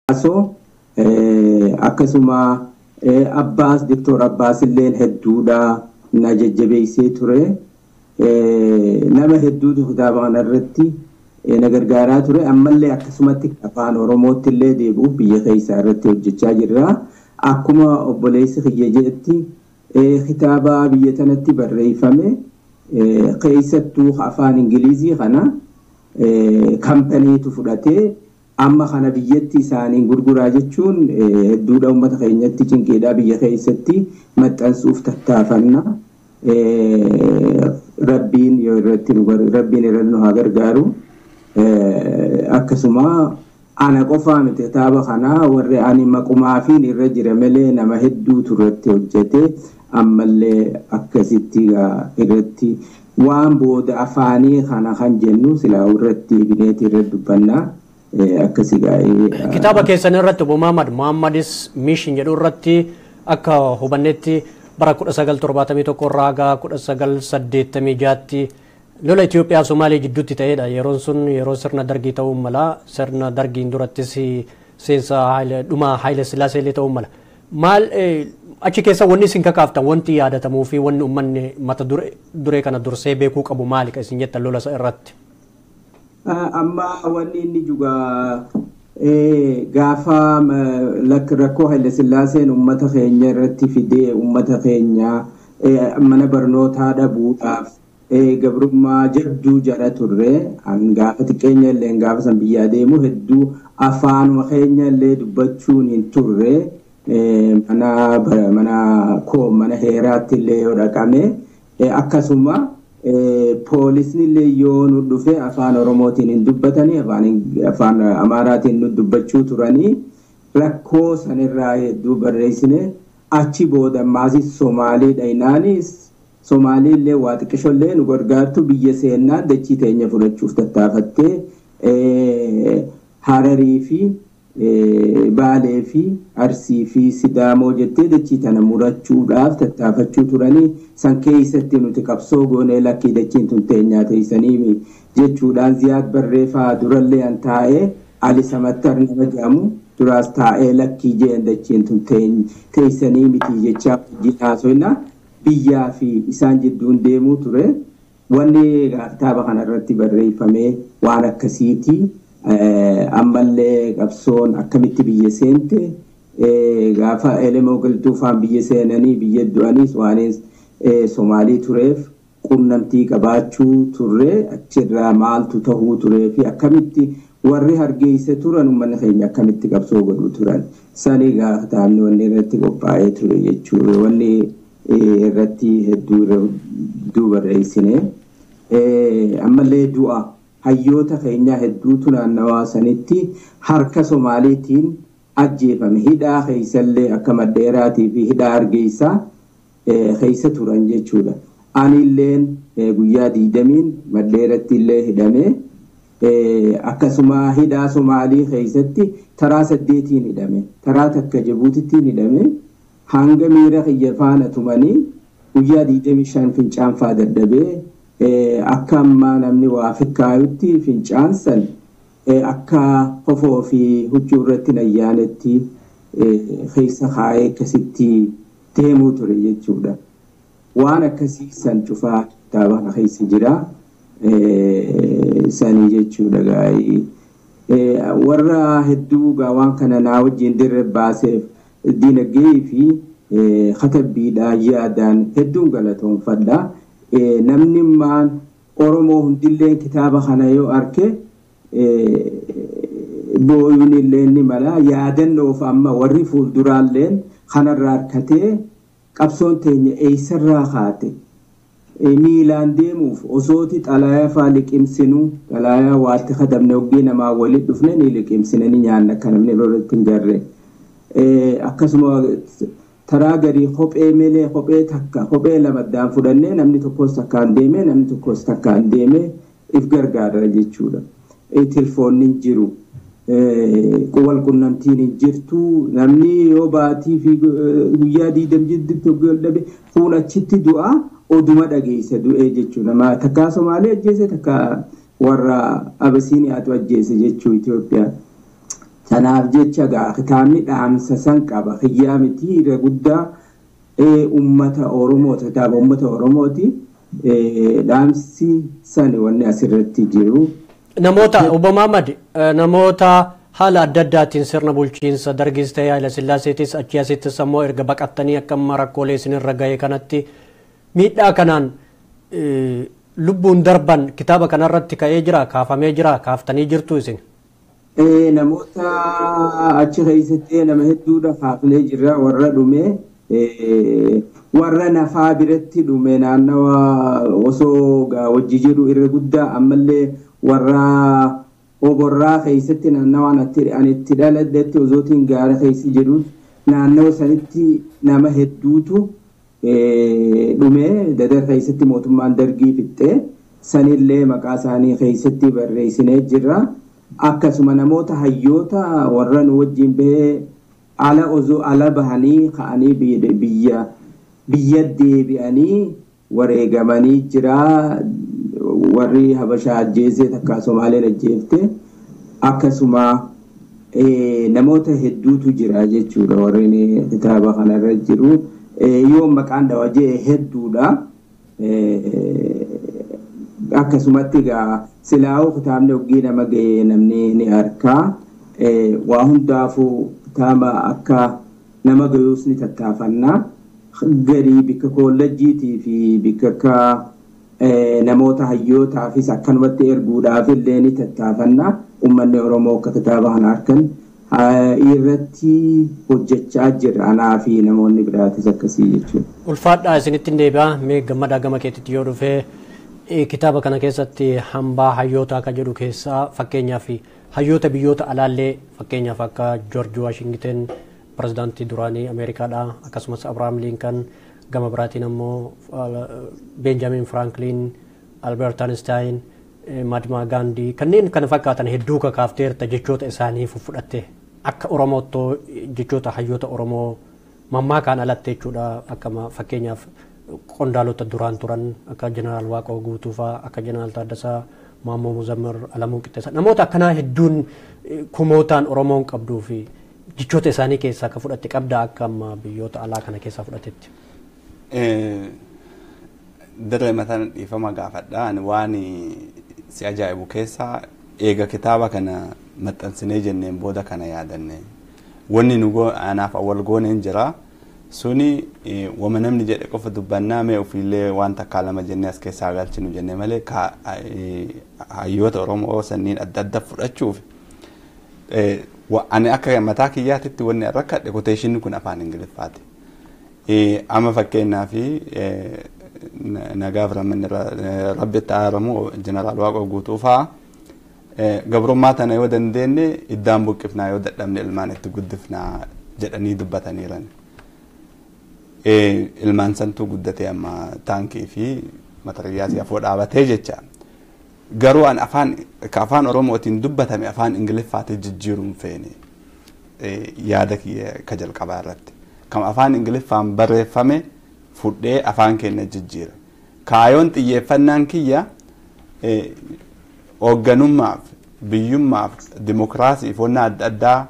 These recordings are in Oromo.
Asoo akkasuma Abbaas Diktoor Abbaas illee hedduudha na jajjabeessee ture. Nama hedduutu kitaaba kanarratti na gargaaraa ture. Ammallee akkasumatti afaan Oromootti illee deebi'uuf biyya keessaa irratti hojjechaa jirra. Akkuma obboleessi kiyya jedhetti kitaaba biyya tanatti barreeffame keessattuu afaan Ingilizii kana kampaniitu fudhatee amma kana biyyatti isaaniin gurguraa jechuun hedduudha uummata keenyatti cinqiidhaa biyya keessatti maxxansuuf tattaafanna. Rabbiin yoo irratti rabbiin irratti nu haa gargaaru. Akkasuma ana qofaa miti kitaaba kanaa warri ani maqumaafiin irra jira malee nama hedduutu irratti hojjete ammallee akkasitti irratti waan booda afaanii kana kan jennu silaa irratti bineeti irra dubbannaa. akkasi gaa'ee. Kitaaba keessan irratti Obbo Muhammad Muhammadis Mishin jedhu irratti akka hubannetti bara 1971 irraa haga 1986tti lola Itoophiyaa Somaalee jidduutti ta'edha. Yeroon sun yeroo sirna dargii ta'uu mala sirna dargiin durattis seensa dhuma Haayile Sillaasee illee ta'uu mala. Maal achi keessa wanni isin kakaaftan wanti yaadatamuu fi wanni uummanni mata duree kana dursee beekuu qabu maali kan isin jettan lola irratti? amma wanni inni juga gaafa rakkoo Haile Sillaaseen uummata keenya irratti fidee uummata keenya mana barnootaa dhabuudhaaf gabrummaa jadduu jala turre an gaafa xiqqeenya illee gaafa san biyyaa deemu hedduu afaanuma keenya illee dubbachuun hin turre mana mana koo mana heeraatti illee yoo dhaqame akkasuma poolisni illee yoo nu dhufe afaan oromootiin hin dubbatanii afaan amaaraatiin nu dubbachuu turanii rakkoo sanirraa hedduu barreessine achi booda maasis somaalii dhaynaanis somaalii illee waa xiqqisho illee nu gargaartu biyya seennaan dachii teenya fudhachuuf tattaafattee hararii fi baalee fi arsii fi sidaamoo jettee dachii tana murachuudhaaf tattaafachuu turanii san keessatti nuti qabsoo goonee lakkii dachiin tun teenyaa teessanii jechuudhaan ziyaad barreeffaa durallee an taa'ee ali samattar nama jedhamu duraas taa'ee lakkii jeen dachiin tun teessanii miti jechaa wajjin haasofna biyyaa fi isaan jidduun deemuu ture wanni kitaaba kanarratti barreeffamee waan akkasiiti. ammallee qabsoon akkamitti biyya seente gaafa elemoo galtuufaan biyya seenanii biyya du'anis waan somaalii tureef qunnamtii qabaachuu turre achirraa maaltu tahuu turee fi akkamitti warri hargeessa turan uummanni keenya akkamitti qabsoo godhuu turan sanii gaafa taa'amni wanni irratti qophaa'ee ture jechuudha wanni irratti hedduu barreessine ammallee du'a. hayyoota keenyaa hedduutu naannawaa sanitti harka somaaliitiin ajjeefame hidhaa keessallee akka maddeeraatii fi hidhaa hargeysaa keessa turan jechuudha. Anilleen guyyaa diidamiin maddeeratti illee hidhame akkasuma hidhaa somaalii keessatti taraa saddeetiin hidhame taraa takka jabuutittiin hidhame hanga miira kiyya faana tumanii guyyaa diidamii shan fincaan faa dadhabee akka ammaa namni waa fikkaayutti fincaan san akka hofoo fi huccuu irratti nayyaanetti keessa kaa'ee akkasitti deemuu ture jechuudha. Waan akkasii san cufaa kitaaba kana keessa jira. Sanii jechuudha gaa'ii. Warra hedduu waan kana naa wajjin dirre baaseef dinagdee fi katabbiidhaa yaadaan hedduun galatoomfadha. namni maan oromoo hundillee kitaaba kana yoo arke booyuun illee ni mala yaadannoof amma warri fuulduraalleen kanarraa harkatee qabsoon teenya eessarraa kaate miilaan deemuuf osooti xalaayaa faa liqimsinu xalaayaa waatti kadamne hoggii namaa walit dhufne ni liqimsine ni nyaanna akka namni irratti hin jarre akkasuma taraa garii kophee melee kophee takka kophee lamaddaan fudhannee namni tokkos takkaan deemee namni tokkos takkaan deemee if gargaara jechuudha. Tilfoonni hin jiru. Wal qunnamtiin hin jirtu namni yoo baatii fi guyyaa diidam jidduutti dhabe fuun achitti du'a oduma dhageessa du'ee jechuudha. Takkaa Somaalee ajjeese takkaa warra Abasiiniyaatu ajjeese jechuu Itoophiyaa. Kanaaf jecha gaa kitaabni dhaamsa san qaba. Hiyyaa miti irra guddaa uummata Oromooti. Kitaaba uummata Oromooti. Dhaamsi san wanni asirratti jiru. Namoota Obbo Mahammad namoota haala adda addaatiin sirna bulchiinsa dargis ta'ee Haayila Sillaaseetis achii asittis ammoo erga baqattanii akka amma rakkoolee isinirra ga'e kanatti miidhaa kanaan lubbuun darban kitaaba kanarratti ka'ee jira kaafamee jira kaaftanii jirtu isin. Namoota achi keessatti nama hedduudha kaafnee jirra warra dhume warra nafaa biratti dhume naannawa osoo wajji jedhu irra guddaa ammallee warra oborraa keessatti naannawaan ani itti dhaladhetti osootiin gaara keessa jedhu naannawa sanitti nama hedduutu dhume dadar keessatti mootummaan dargii fixxee sanillee maqaa isaanii keessatti barreessinee jirra. Akkasuma namoota hayyoota warra nu wajjin bahee ala osoo ala bahanii ka'anii biyya biyya deebi'anii wareegamanii jira. Warri Habashaa ajjeesee takka Somaaleen ajjeefte akkasuma namoota hedduutu jira jechuudha warreen kitaaba kanarra jiru. yoo maqaan dhawajee hedduudha. Akkasumatti egaa silaa'uu kitaabni oggii nama ga'ee namni ni arkaa. Waa hundaafuu kitaaba akka nama ga'uus ni tattaafannaa. Garii bikka koolleejjiitii fi bikka akka namoota hayyootaafis akkanumatti erguudhaaf illee ni tattaafannaa. Uummanni Oromoo akka kitaaba kana harkan irratti hojjechaa jira anaa fi namoonni biraatis akkasii jechuudha. Ulfaadhaa isinitti deebi'aa mee gammadaa gama keetitti yoo dhufee kitaaba kana keessatti hambaa hayyootaa akka jedhu keessaa fakkeenyaaf hayyoota biyyoota alaallee fakkeenyaaf akka Joorji Waashingten pirezidaantii duraanii Ameerikaadha akkasumas Abiraam Liinkan gama biraatiin ammoo Beenjaamin Firankliin Albeert Einstein Mahatmaa Gaandii kanneen kana fakkaatan hedduu kakaafteerta jechoota isaanii fudhatte akka Oromoottoo jechoota hayyoota Oromoo mammaakaan alatte jechuudha akka fakkeenyaaf qondaalota duraan turan akka jeneraal Waaqoo Guutuu fa'aa akka jeneraal Taaddasaa Maammoo Muzammir Alamuu Qixxeessaa namoota akkanaa hedduun kumootaan Oromoon qabduu fi jechoota isaanii keessaa akka fudhatte qabda akka amma biyyoota alaa kana keessaa fudhatetti. Dirree mataan dhiifama gaafadhaan waan si ajaa'ibu keessaa eega kitaaba kana maxxansinee jenneen booda kana yaadanne wanni nu anaaf awwal gooneen jira suni wama namni jedhe qofa dubbannaa mee ofiillee waan takkaa lama jennee as keessaa galchinu jenne malee hayyoota oromoo sanniin adda adda fudhachuuf ani akka mataa kiyyaatitti wanni rakkadhe koteeshinni kun afaan ingiliffaati. Amma fakkeenyaa fi nagaaf rabbi itti aaramu jeneraal Waaqoo guutuu fa'aa gabrummaa tana yoo dandeenye iddaan buqqifnaa yoo dadhabne ilmaan itti guddifnaa jedhanii dubbataniiran. Ilmaan santuu guddatee amma taankii fi matariyyaasii afoo dhaabatee jecha. Garuu an afaan ka afaan Oromootiin dubbatame afaan Ingiliffaatti jijjiiruun feene yaada kiyya ka jalqabaa irratti. Kan afaan Ingiliffaan barreeffame fudhee afaan keenya jijjiira. Kaayoon xiyyeeffannaan kiyya hoogganummaaf biyyummaaf dimokiraasiif wanna adda addaa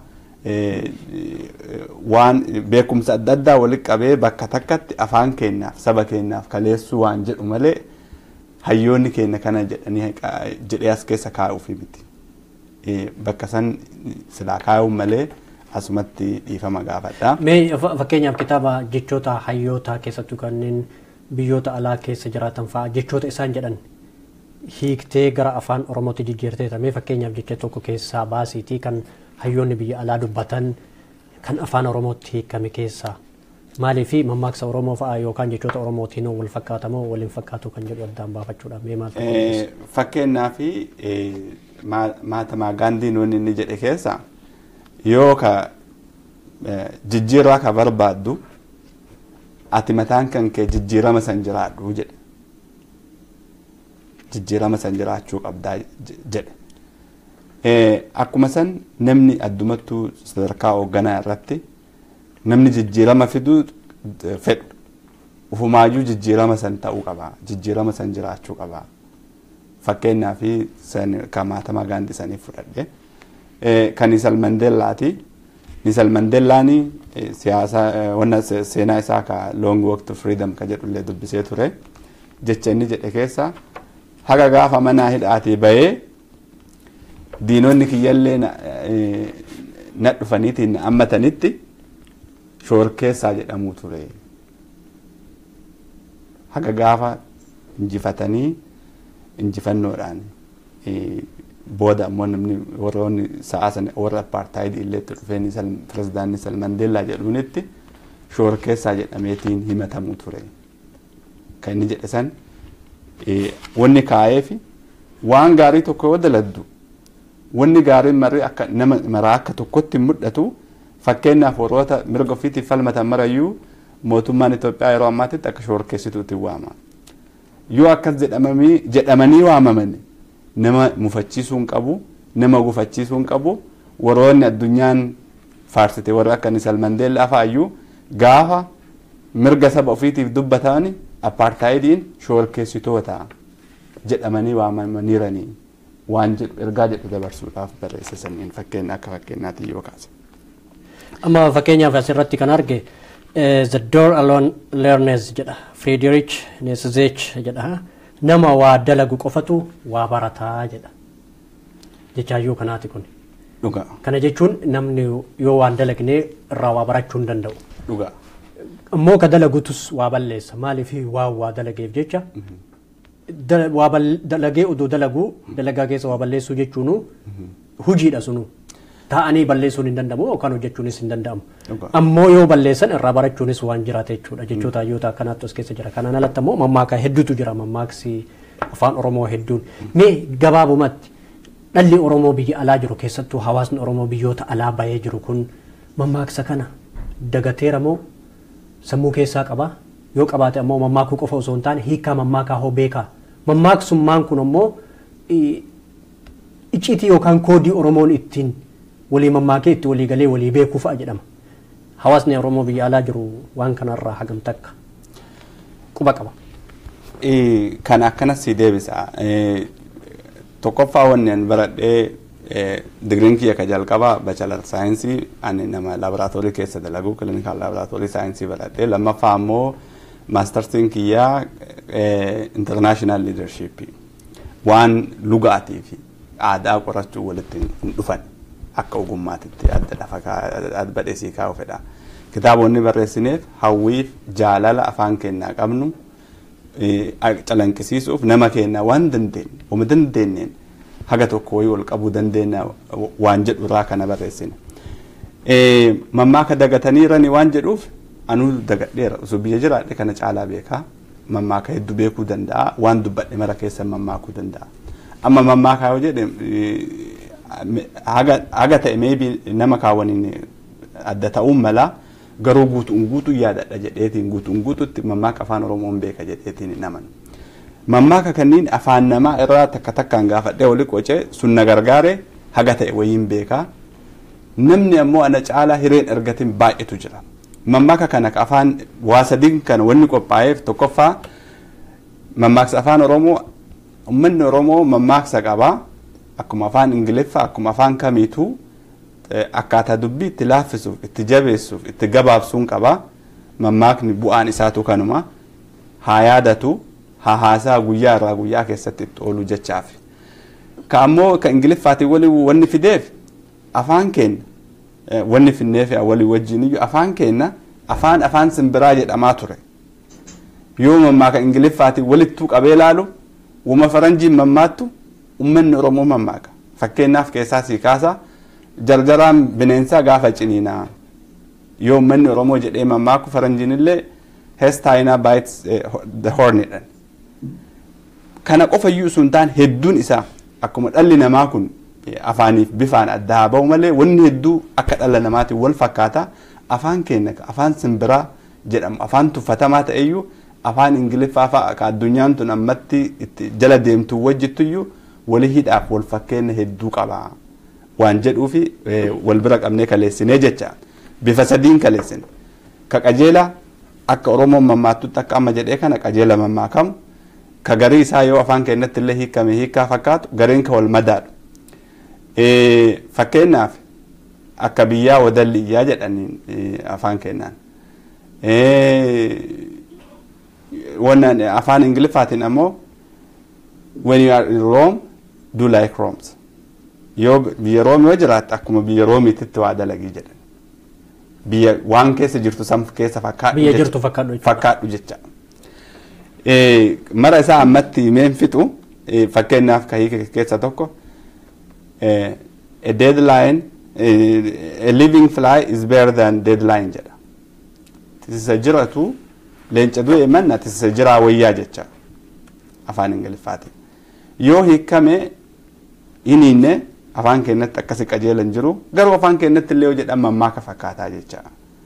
waan beekumsa adda addaa walitti qabee bakka takkatti afaan keenyaaf saba keenyaaf kaleessuu waan jedhu malee hayyoonni keenya kana jedhanii jedhee as keessa kaa'uufi miti. Bakka san silaa kaa'uun malee asumatti dhiifama gaafadha. Mee fakkeenyaaf kitaaba jechoota hayyootaa keessattuu kanneen biyyoota alaa keessa jiraatan fa'aa jechoota isaan jedhan hiiktee gara afaan oromootti jijjiirteeta mee fakkeenyaaf jecha tokko keessaa baasiitii kan hayyoonni biyya alaa dubbatan kan afaan oromootti hiikame keessaa maalii fi mammaaksa oromoo fa'aa yookaan jechoota oromootiin wal fakkaatamoo waliin fakkaatu kan jedhu addaan baafachuudha mee maal Fakkeenyaa fi maatamaa gaandiin wanni inni jedhe keessa yoo ka jijjiirraa ka barbaaddu ati mataan kan kee jijjiirama san jiraadhu jedhe. jijjiirama san jiraachuu qabdaa jedhe. Akkuma san namni addumattuu sadarkaa hoogganaa irratti namni jijjiirama fiduu fedhu ufumaayyuu jijjiirama san ta'uu qaba jijjiirama san jiraachuu qaba. Fakkeenyaa fi kan maatamaa gaandii sanii fudhadhe kan Nisal Mandeellaati. Nisal Mandeellaan siyaasa wanna seenaa isaa ka long walk to freedom ka jedhullee dubbisee ture. Jecha inni jedhe keessa haga gaafa manaa hidhaatii bahee diinonni kiyyallee na dhufaniitiin na ammatanitti shoorkeessaa jedhamuu ture. Haga gaafa injifatanii injifannoodhaan booda ammoo namni warroonni sa'aa sana warra apartaayidii illee itti dhufeen pirezidaantii Nisal Mandeellaa jedhuunitti shoorkeessaa jedhameetiin himatamuu ture. Kan inni jedhe san wanni kaa'eefi waan gaarii tokko yoo daladdu wanni gaariin marii akka nama maraa akka tokkotti mul'atu fakkeenyaaf warroota mirga ofiitiif falmatan marayyuu mootummaan Itoophiyaa yeroo ammaatitti akka shoorkeessituutti waama. Yoo akkas jedhamanii waamaman nama mufachiisuu hin qabu nama gufachiisuu hin qabu warroonni addunyaan faarsite warra akka Nisal Mandeellaa fa'aayyuu gaafa mirga saba ofiitiif dubbatan apartaayidiin shoorkeessitoota jedhamanii waamamaniiranii waan jedhu ergaa jedhu dabarsuudhaaf barreesse saniin fakkeenya akka fakkeenyaatti yoo kaase. Amma fakkeenyaaf asirratti kan arge The Door Alone Learners jedha Friedrich Nietzsche jedha nama waa dalagu qofatu waa barataa jedha jechaayyuu kanaati kun. Dhugaa. Kana jechuun namni yoo waan dalagne irraa waa barachuu hin danda'u. Dhugaa. Ammoo ka dalagutus waa balleessa maaliif waa waa dalageef jecha waa dalagee odoo dalaguu dalagaa keessa waa balleessuu jechuun hujiidha sunu taa'anii balleessuun hin danda'amu yookaan hojjechuunis hin danda'amu. Ammoo yoo balleessan irraa barachuunis waan jiraata jechuudha jechoota hayyoota akkanaatti as keessa jira. Kanaan alatti ammoo mammaaka hedduutu jira mammaaksi afaan Oromoo hedduun. Mee gabaabumatti dhalli Oromoo biyya alaa jiru keessattuu hawaasni Oromoo biyyoota alaa bahee jiru kun mammaaksa kana dagateera moo sammuu keessaa qaba yoo qabaate ammoo mammaakuu qofa osoo hin taane hiikaa mammaakaa hoo beekaa mammaaksummaan kun ammoo icciitii yookaan koodii Oromoon ittiin walii mammaakee itti walii galee walii beekuu fa'a jedhama. Hawaasni Oromoo biyya alaa jiru waan kanarraa hagam takka quba qaba. Kan akkanas si deebisa. Tokkoffaa wanni an baradhee digiriin kiyya ka jalqabaa bachalar saayinsii ani nama laaboraatoorii keessa dalagu kiliinikaal laaboraatoorii saayinsii baradhee lammaffaa ammoo maastarsiin kiyyaa intarnaashinaal liidarshiippii waan lugaatii fi aadaa qorachuu walitti hin dhufan akka ogummaatitti adda lafa badheesii kaa'u fedha. Kitaabonni barreessineef hawwiif jaalala afaan kennaa qabnu calanqisiisuuf nama kennaa waan dandeenye oma dandeenyeen haga tokko wayii ol qabuu dandeenya waan jedhu irraa kana barreessine. Mammaaka dagataniirani waan jedhuuf anuu dagadheera osoo biyya jiraadhe kana caalaa beekaa mammaaka hedduu beekuu danda'a waan dubbadhe mara keessa mammaakuu danda'a. Amma mammaakaa yoo jedhe haga ta'e maybe nama kaawwaniin adda ta'uun mala garuu guutuun guutuu yaadadha jedheetiin guutuun guututti mammaaka afaan oromoon beeka jedheetiin naman. Mammaaka kanneen afaan namaa irraa takka takkaan gaafadhee oli qocee sun na gargaare haga ta'e wayiin beekaa. Namni ammoo ana caalaa hireen ergatiin baay'eetu jira. Mammaaka kana afaan waa sadiin kana wanni qophaa'eef tokkoffaa mammaaksa afaan oromoo uummanni oromoo mammaaksa qabaa. akkuma afaan ingiliffaa akkuma afaan kamiituu akkaataa dubbii itti laaffisuuf itti jabeessuuf itti gabaabsuun qaba mammaakni bu'aan isaatu kanuma haa yaadatu haa haasaa guyyaa irraa guyyaa keessatti itti oolu jechaaf ka ammoo ka ingiliffaatiin wali wanni fideef afaan keenya wanni finneef walii wajjin iyyuu afaan keenya afaan afaan simbiraa jedhamaa ture yoo mammaaka ingiliffaatiin walittuu qabee laalu wuma faranjiin mammaattu ummanni oromoo mammaaka fakkeenyaaf keessaa sii kaasa jarjaraan bineensaa gaafa ciniinaa yoo ummanni oromoo jedhee mammaaku faranjiin illee hestaayinaa baayits the hornidhan kana qofa iyyuu sun taan hedduun isaa akkuma dhalli namaa kun afaaniif bifaan adda haa ba'u malee wanni hedduu akka dhala namaatiin wal fakkaata afaan keenya afaan simbiraa jedhamu afaan tuffatamaa ta'eyyuu afaan ingiliffaa fa'a ka addunyaan tun ammatti itti jala deemtu wajjittuyyuu walii hidhaaf wal fakkeenya hedduu qaba waan jedhuufi wal bira qabnee kaleessinee jecha bifa sadiin kaleessine ka qajeela akka oromoon mammaattutti akka amma jedhee kana qajeela mammaakamu ka garii isaa yoo afaan keenyatti illee hiikame hiikaa fakkaatu gariin ka wal madaadhu Fakkeenyaaf akka biyyaa wadalliyyaa jedhaniin afaan kennaan. Wannan afaan Ingiliffaatiin ammoo when you are in Rome do like Romans. Yoo biyya Room yoo jiraatte akkuma biyya Roomiititti waa dalagii jedhan. Biyya waan keessa jirtu san keessa fakkaadhu Biyya jirtu fakkaadhu jechuudha. fakkaadhu jecha. Mara isaa ammatti himeen fixu fakkeenyaaf kahii keessa tokko a deadline a living fly is better than deadline jedha. Tisisa jiratu leenca du'e manna tisisa jiraa wayyaa jecha afaan ingiliffaatiin. Yoo hiikame hiniinne afaan keenyatti akkasi qajeelan jiru garuu afaan keenyatti illee yoo jedhan mammaaka fakkaataa jecha.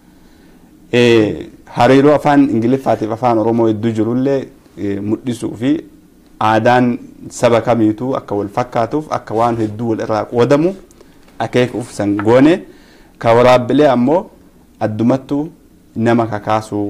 Hariiroo afaan ingiliffaatiif afaan oromoo hedduu jirullee mul'isuu fi aadaan saba kamiituu akka wal fakkaatuuf akka waan hedduu wal irraa qoodamu akeekuuf san goone ka waraabbilee ammoo addumattuu nama kakaasuu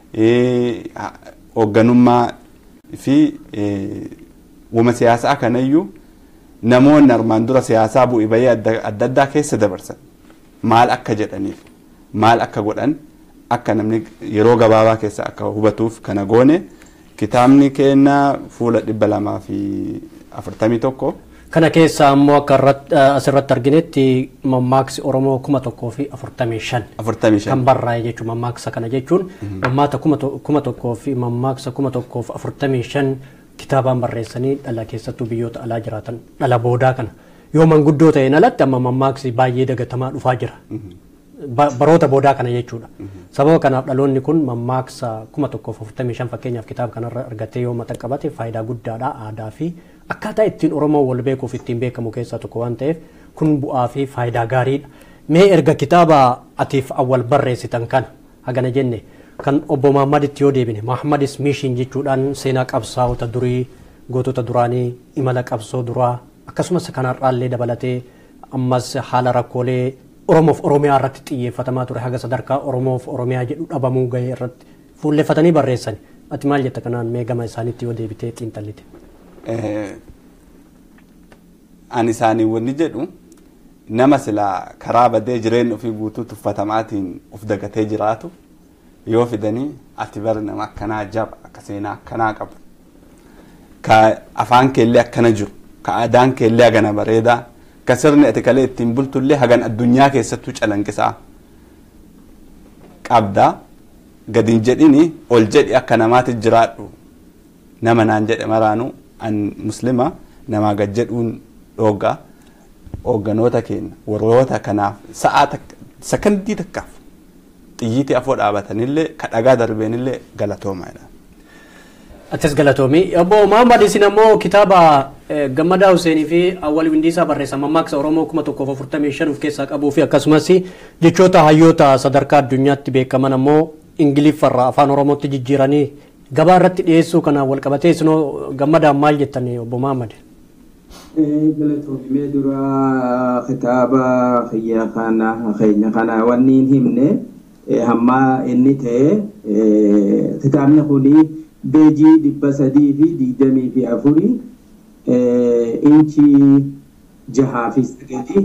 hoogganummaa fi wama siyaasaa kanayyuu namoonni armaan dura siyaasaa bu'ii bayii adda addaa keessa dabarsan maal akka jedhaniif maal akka godhan akka namni yeroo gabaabaa keessa akka hubatuuf kana goone kitaabni keenna fuula dhibba lamaa fi afurtamii tokko. Kana keessa ammoo akka asirratti arginetti mammaaksi Oromoo kuma tokkoo fi afurtamii shan. Afurtamii shan. Kan barraa'e jechuun mammaaksa kana jechuun mammaata kuma tokkoo fi mammaaksa kuma tokkoo fi afurtamii shan kitaabaan barreessanii dhala keessattuu biyyoota alaa jiraatan dhala boodaa kana yoo manguddoo ta'een alatti amma mammaaksi baay'ee dagatamaa dhufaa jira. Baroota boodaa kana jechuudha. Sababa kanaaf dhaloonni kun mammaaksa kuma tokkoof afurtamii shan fakkeenyaaf kitaaba kanarra argatee yoo mata qabate faayidaa guddaadha aadaa fi akkaataa ittiin Oromoo wal beekuuf ittiin beekamu keessaa tokko waan ta'eef kun bu'aa fi faayidaa gaariidha. Mee erga kitaaba atiif awwal barreessitan kana hagana jenne kan obbo Mahmaditti yoo deebine Mahmadis Mishin jechuudhaan seenaa qabsaa'ota durii gootota duraanii imala qabsoo duraa akkasumas kanarraallee dabalatee ammas haala rakkoolee Oromoof Oromiyaa irratti xiyyeeffatamaa ture haga sadarkaa Oromoof Oromiyaa jedhu dhabamuu gahee irratti fuulleeffatanii barreessani. Ati maal jetta kanaan mee gama isaaniitti yoo deebitee xiinxallite? Ani isaanii wanni jedhu nama silaa karaa badee jireenya ofii guutuu tuffatamaatiin of dagatee jiraatu yoo fidanii ati bari nama akkanaa jaba akka seenaa akkanaa qabu ka afaan keellee akkana jiru ka aadaan keellee hagana bareedaa ka sirni ati kalee ittiin bultullee hagan addunyaa keessattuu calanqisaa qabdaa gadiin jedhini ol jedhi akka namaatti jiraadhu nama naan jedhe maraanu an muslima namaa gad jedhuun dhooggaa hoogganoota keenya warroota kanaaf sa'aa sakandii takkaaf xiyyiitii afoo dhaabatanillee ka dhagaa darbeenillee galatoomaadha. Atis galatoomii. Obbo Mahammad isin ammoo kitaaba Gammadaa Huseenii fi Awwal Windiisaa barreessan mammaaksa Oromoo kuma tokkoof afurtamii shan of keessaa qabuu fi akkasumas jechoota hayyoota sadarkaa addunyaatti beekaman ammoo Ingiliffarraa afaan Oromootti jijjiiranii gabaa irratti dhiyeessuu kanaan wal qabatee isinoo gammadaan maal jettan obbo Mahammad? Galatoomii dura kitaaba kiyya kana keenya kana wanni hin himne hamma inni ta'e kitaabni kuni beejii dhibba sadii fi digdamii fi afurii inchii jahaa fi sagalii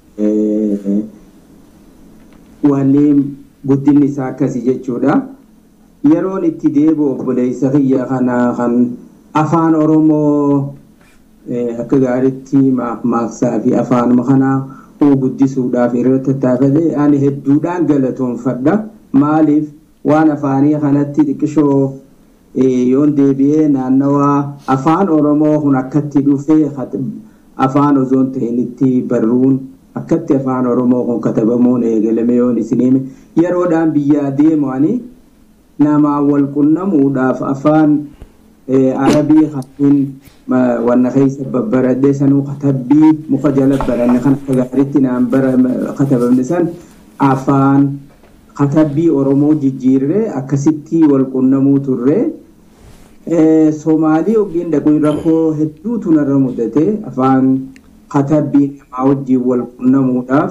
wanni guddinni isaa akkasi jechuudha. Yeroon itti deebi'u obboleessa kiyya kana kan afaan Oromoo akka gaariitti maaksaa fi afaanuma kanaa guddisuudhaaf irratti tattaafate ani hedduudhaan galatoonfadha. Maaliif waan afaanii kanatti xiqqishoo yoon deebi'ee naannawaa afaan Oromoo kun akkatti dhufee afaan osoo hin ta'in itti barruun akkatti afaan Oromoo kun katabamuun eegalame yoon isin yeroodhaan biyyaa deemu ani namaan wal qunnamuudhaaf afaan arabii kanneen wanna keessa babbaradhee sanuu katabbii muka jala baranne kan akka gaariitti naan bara katabamne san afaan katabbii Oromoo jijjiirree akkasitti wal qunnamuu turre. Soomaalii ogiin dhaquun rakkoo hedduutu narra mudate afaan katabbii namaa wajjin wal qunnamuudhaaf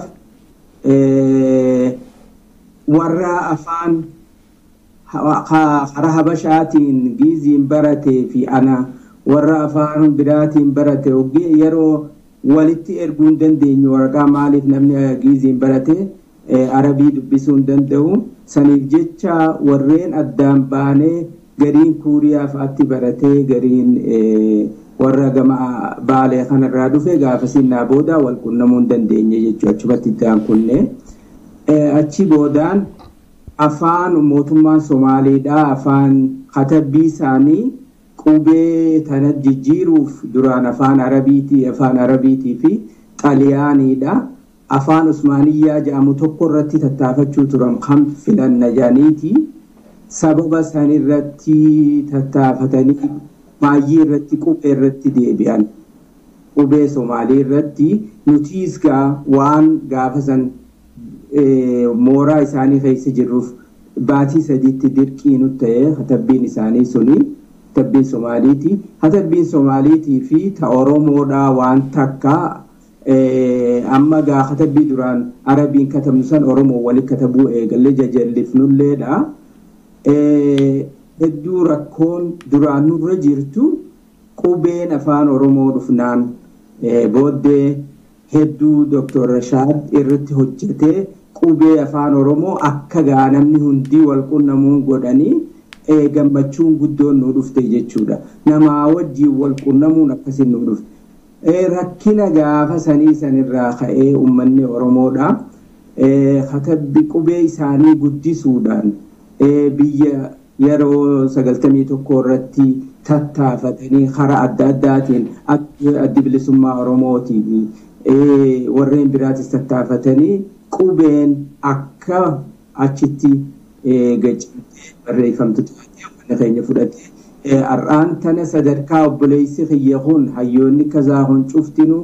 warra afaan karaa habashaatiin giiziin baratee fi ana warra afaan biraatiin barate yeroo walitti erguu hin dandeenyu waraqaa maaliif namni giiziin barate arabii dubbisuu hin danda'u saniif jecha warreen addaan baanee gariin kuuriyaa fa'aatti baratee gariin warra gama baalee kanarraa dhufe gaafasinnaa booda wal qunnamuu hin dandeenye jechuudha achumatti itti kunne achi boodaan afaan mootummaan somaaliidhaa afaan katabbii isaanii qubee tana jijjiiruuf duraan afaan arabiitii afaan arabiitii fi xaliyaaniidha afaan usmaaniyyaa jedhamu tokko irratti tattaafachuu turan kan filanna jedhaniiti sababa san irratti tattaafatanii baay'ee irratti qubee irratti deebi'an qubee somaalii irratti nutiis gaa waan gaafa san mooraa isaanii keessa jirruuf baatii sadiitti dirqii nu ta'e katabbiin isaanii suni katabbiin somaaliiti katabbiin somaaliitii fi ta oromoodhaa waan takka amma gaa katabbii duraan arabiin katabnu san oromoo walitti katabuu eegalle jajallifnulleedha hedduu rakkoon duraan nurra jirtu qubeen afaan oromoo dhufnaan booddee hedduu Dr. Rashaad irratti hojjetee qubee afaan Oromoo akka gaa namni hundii wal qunnamuu godhanii gammachuun guddoon nu dhufte jechuudha. Namaa wajjiin wal qunnamuun akkasiin nu dhufte. Rakkina gaafa sanii sanirraa ka'ee uummanni Oromoodha. Katabbi qubee isaanii guddisuudhaan biyya yeroo sagaltamii tokko irratti tattaafatanii karaa adda addaatiin addi bilisummaa Oromootii warreen biraatis tattaafatanii qubeen akka achitti barreeffamtu taatee keenya fudhate har'aan tana sadarkaa obboleessi kiyya kun hayyoonni kazaa kun cuftinu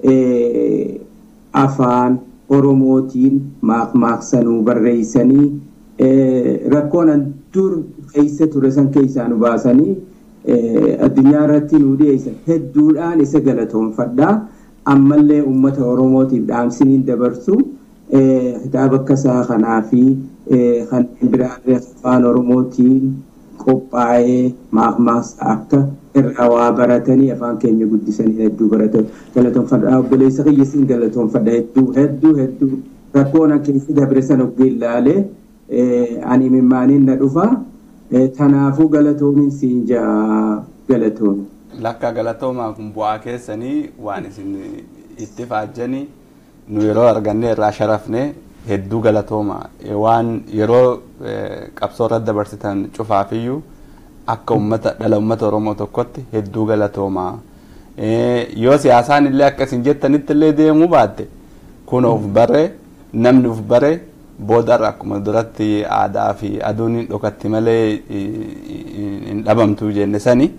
afaan oromootiin maaqmaaqsanuu barreessanii rakkoon dur keessa ture san keessaa nu baasanii addunyaa irratti nu dhiyeessan hedduudhaan isa galatoonfadhaa. ammallee uummata oromootiif dhaamsiniin dabarsu kitaaba akkasaa kanaa fi kanneen biraallee afaan oromootiin qophaa'ee maaqmaaqsa akka irraa waa baratanii afaan keenya guddisanii hedduu baratan galatoonfadha obboleessa kiyyisiin galatoonfadha hedduu hedduu hedduu rakkoon keessa dabre san oggee ilaalee ani mimmaaniin na dhufa tanaafuu galatoomin siin jaa galatoomi. lakka galatoomaa kun bu'aa keessanii waan isin itti faajjanii nu yeroo arganne irraa sharafne hedduu galatooma waan yeroo qabsoo irratti dabarsitan cufaafiyyuu akka ummata dhala ummata oromoo tokkotti hedduu galatooma yoo siyaasaan illee akka isin jettanitti illee deemuu baatte kun of bare namni of bare boodarra akkuma duratti aadaa fi aduun hin dhokatti malee hin dhabamtu jenne sanii.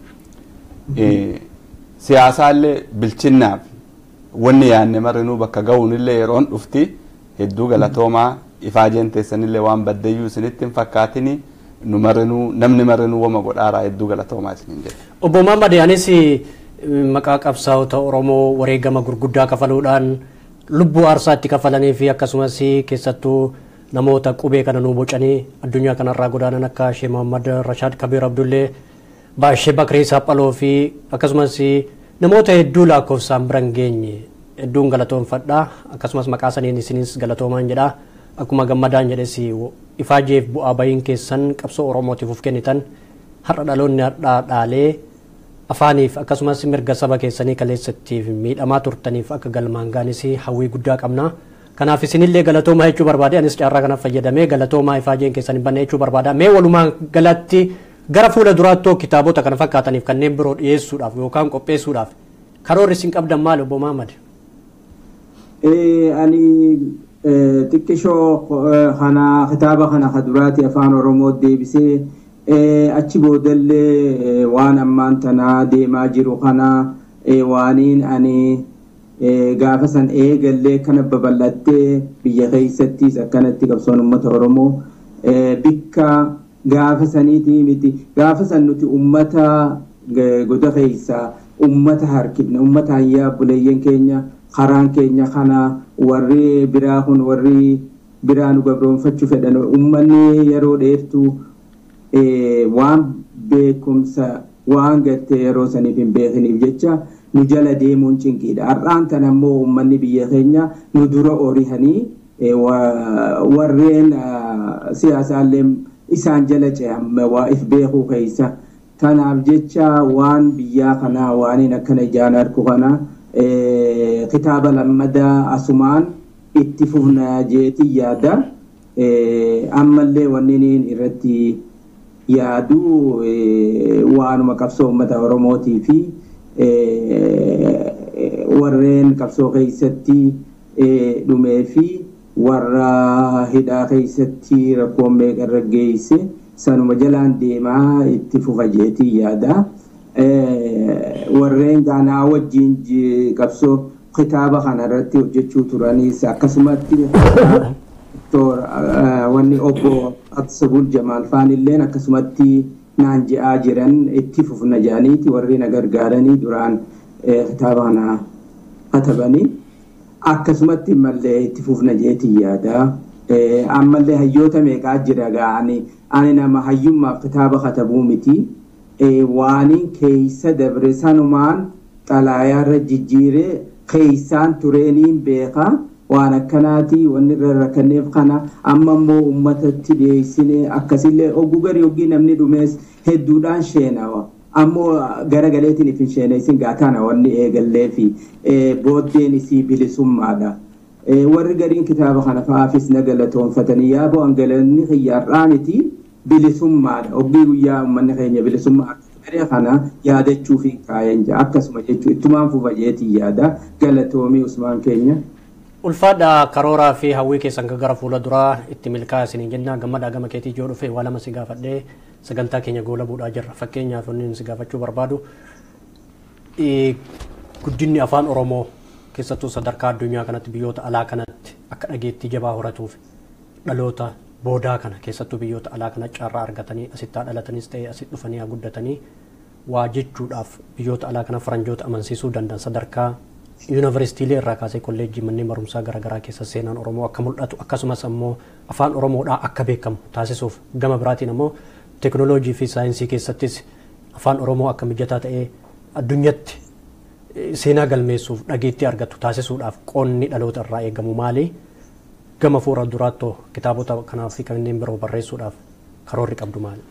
siyaasaallee bilchinnaaf wanni yaanne marinuu bakka ga'uunillee yeroon dhufti hedduu galatoomaa ifaajeen teessanillee waan baddeeyyuu isinitti hin fakkaatini nu marinuu namni marinuu wama godhaaraa hedduu galatoomaa isinin jedhe. Obbo Muhammad Yaanis maqaa qabsaa'ota Oromoo wareegama gurguddaa kafaluudhaan lubbuu aarsaa itti kafalanii fi akkasumas keessattuu namoota qubee kana nuu bocanii addunyaa kanarraa godaanan akka Shee Muhammad Rashaad Kabiir Abdullee baashee Bakirii Saaphaloo fi akkasumas namoota hedduu lakkoofsaan bira hin geenye hedduun galatoonfadha akkasumas maqaa saniin isinis galatoomaan jedha akkuma gammadaan jedhes ifaajeef bu'aa bahiin keessan qabsoo oromootiif uf kennitan har'a dhaloonni har'aa dhaalee afaaniif akkasumas mirga saba keessanii kaleessattiif miidhamaa turtaniif akka galmaan gaanis hawwii guddaa qabna. Kanaaf isinillee galatoomaa jechuu barbaade anis carraa kanaaf fayyadamee galatoomaa ifaajeen keessan hin banne jechuu barbaada. Mee walumaa galatti gara fuula duraatti kitaabota kana fakkaataniif kanneen biroo dhiyeessuudhaaf yookaan qopheessuudhaaf karoorri isin qabdan maali obbo Mahamad? Ani xiqqishoo kana kitaaba kana kaduraati afaan Oromoo deebisee achi boodallee waan ammaan tanaa deemaa jiru kana waaniin ani gaafa san eegallee kana babal'attee biyya keessattis akkanatti qabsoon uummata Oromoo bikka gaafa saniitii miti gaafa san nuti ummata goda keessa ummata harkifna ummata hayyaa buleeyyan keenya karaan keenya kana warri biraa kun warri biraa nu gabroonfachuu fedhan ummanni yeroo dheertuu waan beekumsa waan gartee yeroo saniif hin beekiniif jecha nu jala deemuun cinqiidha. Har'aan tan ammoo uummanni biyya keenya nu dura orihanii warreen siyaasaallee isaan jala ce'amme waa if beekuu keessa. Kanaaf jecha waan biyyaa kanaa waan akkana ijaan argu kana kitaaba lammadaa asumaan itti fufna jeeti yaada. Ammallee wanni irratti yaadu waanuma qabsoo uummata Oromootii fi warreen qabsoo keessatti dhumee fi warra hidhaa keessatti rakkoon meeqarra geesse sanuma jalaan deemaa itti fufa jeetii yaada. Warreen gaanaa wajjin qabsoo kitaaba kanarratti hojjechuu turanis akkasumatti wanni obbo Absabul Jamaal faanilleen akkasumatti naan je'aa jiran itti fufna jedhaniiti warri na gargaaranii duraan kitaaba kana katabanii akkasumatti mallee itti fufna jeetii yaada. Ammallee hayyoota meeqaa jira ga'ani ani nama hayyummaaf kitaaba katabuu miti waaniin keeysa dabre sanumaan xalaayaarra jijjiiree keeysaan tureeniin beekaa. waan akkanaati wanni irra rakkanneef kana amma immoo uummatatti dhiyeessine akkasillee oguu garii ogii namni dhumees hedduudhaan sheenawa ammoo garagaleetiin ifin sheeneessin gaatana wanni eegallee fi booddeen isii bilisummaadha. Warri gariin kitaaba kana fa'aafis na galatoonfatanii yaa bo'an galanni xiyyaarraa miti bilisummaadha. Ogii guyyaa uummanni keenya bilisummaa garee kana yaadachuu fi kaayeen jira akkasuma jechuun ittumaan fufa jeetii yaada galatoomii usmaan keenya. ulfaadha karooraa fi hawwii keessan gara fuula duraa itti milkaa'aa isiniin jenna gammadaa gama keetii ijoo dhufe waa lama si gaafadhee sagantaa keenya goola buudhaa jirra fakkeenyaaf inni si gaafachuu barbaadu guddinni afaan oromoo keessattuu sadarkaa addunyaa kanatti biyyoota alaa kanatti akka dhageettii jabaa horatuuf dhaloota boodaa kana keessattuu biyyoota alaa kana carraa argatanii asittaa dhalatanis ta'ee asitti dhufanii guddatanii waa jechuudhaaf biyyoota alaa kana faranjoota amansiisuu danda'an sadarkaa yuunivarsiitiilee irraa kaasee kolleejjii manneen barumsaa garaagaraa keessa seenaan oromoo akka mul'atu akkasumas ammoo afaan oromoodhaa akka beekamu taasisuuf gama biraatiin ammoo teekinooloojii fi saayinsii keessattis afaan oromoo akka mijataa ta'ee addunyatti seenaa galmeessuuf dhageettii argatu taasisuudhaaf qoonni dhaloota irraa eegamu maali gama fuula duraattoo kitaabota kanaa fi kanneen biroo barreessuudhaaf karoorri qabdu maali?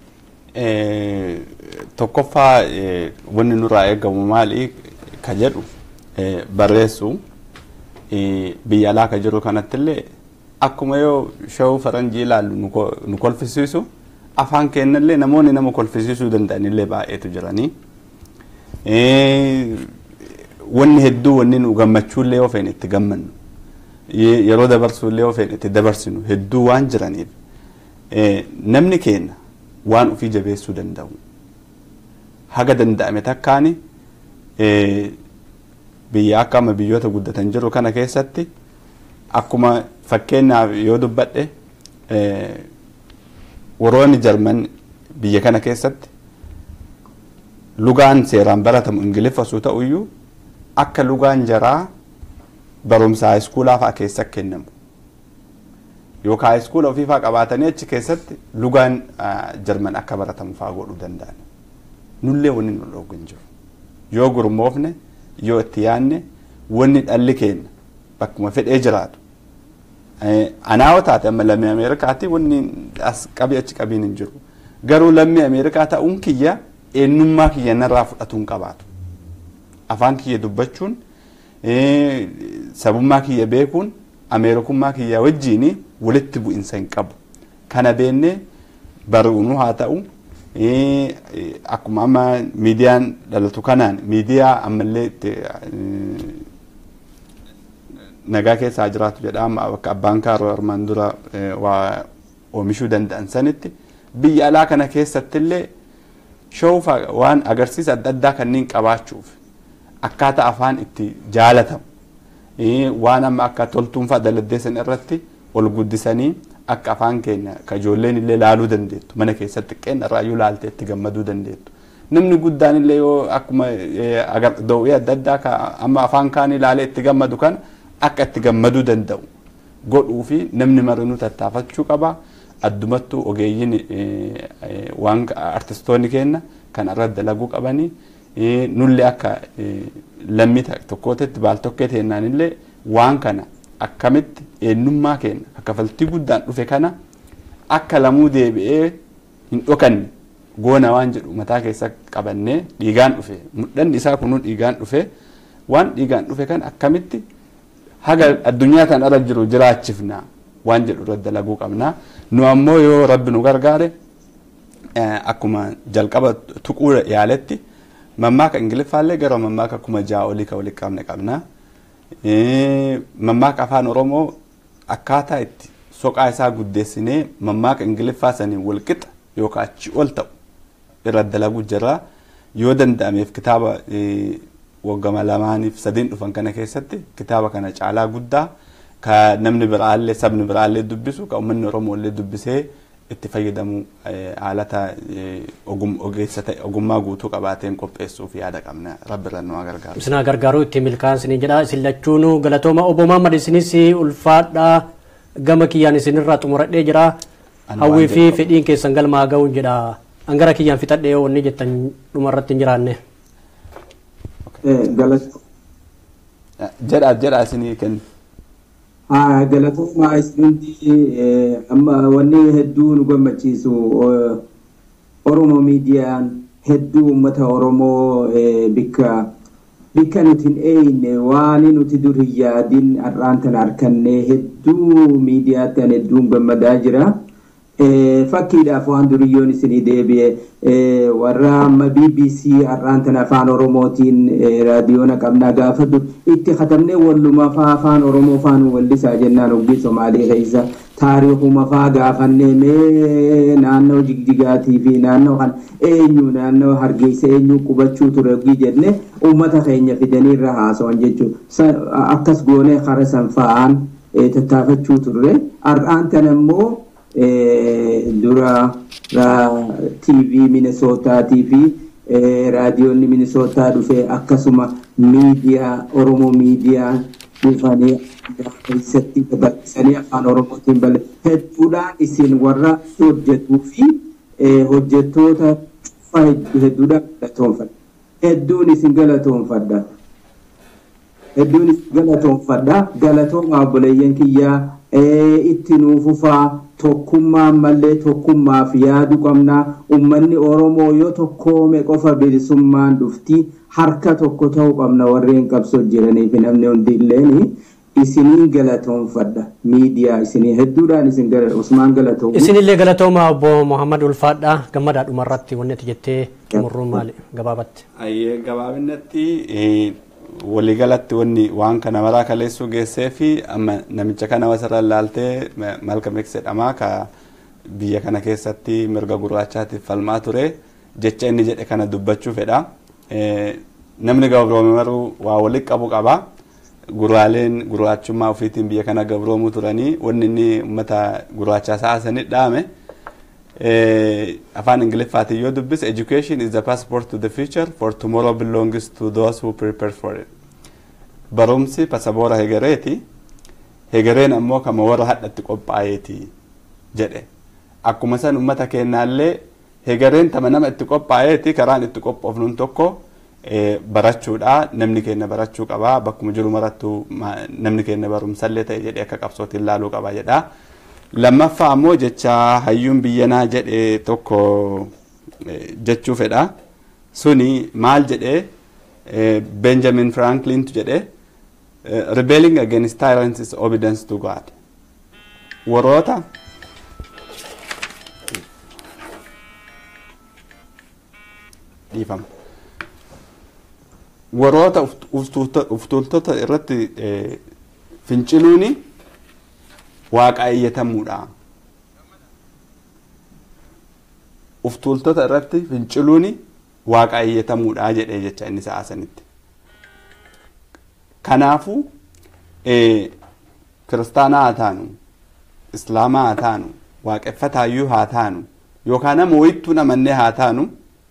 Tokkoffaa wanni nurraa eegamu maali ka jedhu barreessu biyya alaa ka jiru kanatti illee akkuma yoo shawuu faranjii ilaallu nu kolfisiisu afaan keenya illee namoonni nama kolfisiisuu danda'an illee baay'eetu jiranii. Wanni hedduu wanni nu gammachuu illee ofeen itti gammannu yeroo dabarsuu illee ofeen itti dabarsinu hedduu waan jiraniif namni keenya waan ofii jabeessuu danda'u haga danda'ame takkaani biyya akka amma biyyoota guddatan jiru kana keessatti akkuma fakkeenyaaf yoo dubbadhe woroonni jarman biyya kana keessatti lugaan seeraan baratamu ingiliffasuu ta'uyyuu akka lugaan jaraa barumsa haayiskuulaa fa'aa keessa kennamu yookaan haayiskuula ofii fa'aa qabaatanii achi keessatti lugaan jarman akka baratamu fa'aa godhuu danda'an nullee wanni nu dhoogu hin jiru yoo gurmoofne yoo itti yaadne wanni dhalli keenya bakkuma fedhee jiraatu anaawwa taate amma lammii ameerikaatti wanni as qabii achi qabiin hin jiru garuu lammii ameerikaa ta'uun kiyya eenyummaa kiyya narraa fudhatuun qabaatu afaan kiyya dubbachuun sabummaa kiyya beekuun ameerikummaa kiyya wajjiin walitti bu'insa hin qabu kana beennee baruunuu haa ta'u akkuma amma miidiyaan dhalatu kanaan miidiyaa ammallee nagaa keessa haa jiraatu jedha amma bakka abbaan kaaroo armaan dura waa oomishuu danda'an sanitti biyya alaa kana keessatti illee shoofa waan agarsiisa adda addaa kanneen qabaachuuf akkaataa afaan itti jaalatamu waan amma akka toltuunfaa daladdeessan irratti ol guddisanii akka afaan keenya ka ijoolleen illee laaluu dandeettu mana keessatti xiqqeen irraayyuu laaltee itti gammaduu dandeettu. Namni guddaan illee yoo akkuma dawwee adda addaa amma afaan kaan ilaalee itti gammadu kana akka itti gammaduu danda'u godhuu fi namni marinuu tattaafachuu qaba. Addumattuu ogeeyyiin waan artistoonni keenya kan irratti dalaguu qabanii nullee akka lammii tokkootetti baal tokkee teennaan illee waan kana akkamitti eenyummaa keenya akka faltii guddaan dhufe kana akka lamuu deebi'ee hin dhokanne goona waan jedhu mataa keessa qabannee dhiigaan dhufe mudhanni isaa kunuu dhiigaan dhufe waan dhiigaan dhufe kan akkamitti haga addunyaa tan irra jiru jiraachifna waan jedhu irratti dalaguu qabna nu ammoo yoo rabbi nu gargaare akkuma jalqaba tuquu yaaletti mammaaka ingiliffaallee gara mammaaka kuma ja'a olii ka walitti qabne qabna mammaaka afaan oromoo akkaataa itti soqaa isaa guddeessinee mammaaka ingiliffaa saniin walqixa yookaan achi ol ta'u irra dalaguu jirra yoo danda'ameef kitaaba waggama lamaaniif sadiin dhufan kana keessatti kitaaba kana caalaa guddaa ka namni biraallee sabni biraallee dubbisu ka uummanni oromoo illee dubbisee itti fayyadamu haalata ogeessa ta'e ogummaa guutuu qabaateen qopheessuuf yaada qabna rabbi irra nu gargaaru. Isinaa gargaaruu itti milkaa'aa jedha isin lachuun galatooma obbo Muhammad isinis ulfaadhaa gama kiyyaan isinirraa xumuradhee jira hawwii fi fedhiin keessan galmaa ga'uun jedha hangara kiyyaan fixadhee wanni jettan dhumarratti hin jiraanne. Jedhaa jedhaa isinii kennu. galatoomaa isinti amma wanni hedduu nu gammachiisu oromoo miidiyaan hedduu ummata oromoo bikka bikka nuti hin eeyne waan nuti dur hin yaadin har'aan tan harkanne hedduu miidiyaatti an hedduun gammadaa jira. fakkiidhaaf waan duriyyoon isinii deebi'e warra amma BBC har'aan tan afaan oromootiin raadiyoona qabnaa gaafa dur itti katabnee walluma faa afaan oromoo faan wallisaa jennaan oggii somaalii keessa taariikuma faa gaafannee mee naannoo jigjigaatii fi naannoo kan eenyu naannoo hargeysa eenyu qubachuu ture oggii jenne uummata keenya fidanii irra haasawan jechuudha akkas goonee kara san fa'aan tattaafachuu turre har'aan tan ammoo dura TV Minnesotaatii fi raadiyoonni Minnesotaa dhufe akkasuma miidiyaa Oromoo miidiyaa dhufanii keessatti dabarsanii afaan Oromootiin balle hedduudhaan isin warra hojjetuu fi hojjettoota cufa hedduudhaan galatoonfadha. Hedduun isin galatoonfadha. Hedduun isin galatoonfadha. Galatoomaa obboleeyyan kiyyaa itti nuufufaa tokkummaan mallee tokkummaaf yaadu qabna ummanni oromoo yoo tokkoome qofa bilisummaan dhufti harka tokko ta'uu qabna warreen qabsoo jiraniif namni hundi illeen isiniin galatoonfadha miidiyaa isinii hedduudhaan isin usmaan galatoomu. Isinillee galatooma obbo Muhammad Ulfaadha gammadaa dhumarratti wanni ati jettee xumurruu maali gabaabatti. Ayyee gabaabinatti waliigalatti wanni waan kana maraa kaleessuu geessee fi amma namicha kana wasarra ilaaltee malka jedhamaa ka biyya kana keessatti mirga gurraachaatiif falmaa ture jecha inni jedhe kana dubbachuu fedha. Namni gabroome maruu waa walitti qabu qaba. Gurraaleen gurraachummaa ofiitiin biyya kana gabroomuu turanii wanni inni uummata gurraachaa saasanii dhaame. afaan ingiliffaatiin yoo dubbise education is the passport to the future for tomorrow belongs to those who prepare for it barumsi pasaboora hegereeti hegereen ammoo kama warra hadhatti qophaa'eeti jedhe akkuma san ummata kennaallee hegereen tama nama itti qophaa'eeti karaan itti qophoofnuun tokko barachuudha namni keenya barachuu qaba bakkuma jiru marattu namni keenya barumsallee ta'e jedhee akka qabsootiin laaluu qaba jedha. lammaffaa ammoo jecha hayyuun biyyanaa jedhe tokko jechuu fedha suni maal jedhe benjamin franklintu jedhe rebelling against tyrants is obedience to god warroota dhiifama warroota uftuultota irratti finciluuni waaqayyatamuudha. Uftuultota irratti finciluuni waaqayyatamuudha jedhee jecha inni sa'aasanitti. Kanaafuu kiristaanaa haa taanu, islaamaa haa taanu, waaqeffataayyuu haa taanu, yookaan nama wayittuu namannee haa taanu,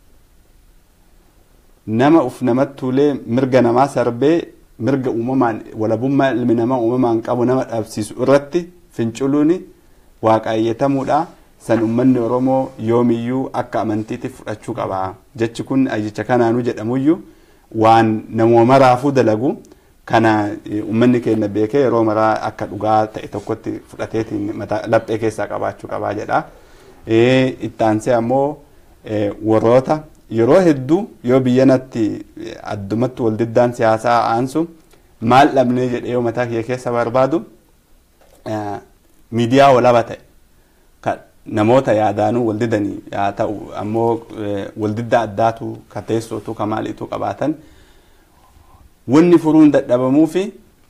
nama uf namattuulee mirga namaa sarbee mirga uumamaan walabummaa ilmi namaa uumamaan qabu nama dhabsiisu irratti finciluuni waaqayyatamuudha san ummanni oromoo yoomiyyuu akka amantiitti fudhachuu qaba jechi kun ayyicha kanaanuu jedhamuyyuu waan namoota maraafuu dalagu kana ummanni keenya beekee yeroo maraa akka dhugaa ta'e tokkotti fudhateetiin laphee keessaa qabaachuu qabaa jedha. Ittaansee ammoo warroota yeroo hedduu yoo biyyanatti addumatti waldiddaan siyaasaa aansu maal dhabnee jedhee yoo mataa kiyya keessa barbaadu miidiyaa walaba ta'e namoota yaadaanuu waldidanii haa ta'u ammoo waldidda addaatu ka teessootu ka maaliitu qabaatan wanni furuun dadhabamuu fi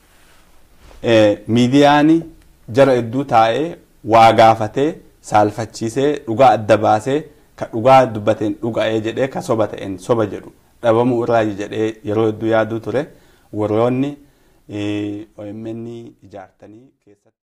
miidiyaan jara hedduu taa'ee waa gaafatee saalfachiisee dhugaa adda baasee ka dhugaa dubbateen dhuga'ee jedhee ka soba ta'een soba jedhu dhabamuu irraa jedhee yeroo hedduu yaaduu ture warroonni OMN ijaartanii keessatti.